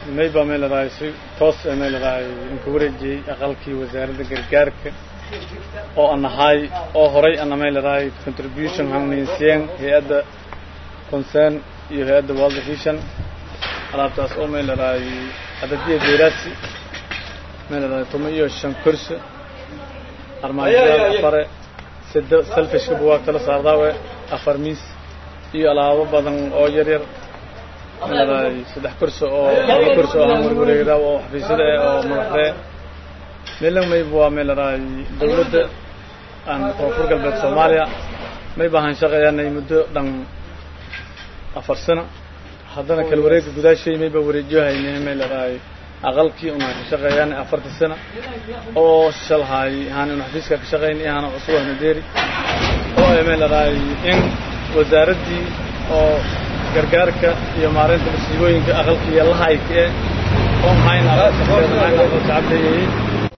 mayba may leedahay si toos ee may leedahay inka wareejiyey aqalkii wasaaradda gargaarka oo aan ahay oo horay ana may leedahay contribution hanninsiyeen hay-adda concern iyo hay-adda world vision alaabtaas oo may leedahay adadiya beeraasi may leedahay tuma iyo shan kursi armaajada afare sida selfishka buwaag kala saardaawe afar miis iyo alaabo badan oo yar yar may leedahay saddex kursi oo laba kursi oo aan warwareegda oo xafiisyada eh oo madaxdee meelan mayba waa may leedahay dawladda aan koonfur galbeed soomaaliya may baahan shaqeeyaanay muddo dhan afar sano haddana kala wareega gudaashay mayba wareejiyo haynay may leedahay aqalkii una ka shaqeeyaan afartii sano oo shalhay haan una xafiiska ka shaqeyn iyo haana cusub ahna deeri oo ay may leedahay in wasaaraddii oo gargaarka iyo maareynta masiibooyinka aqalkii iyo lahaayka eh oo maxayna aqalka shacabka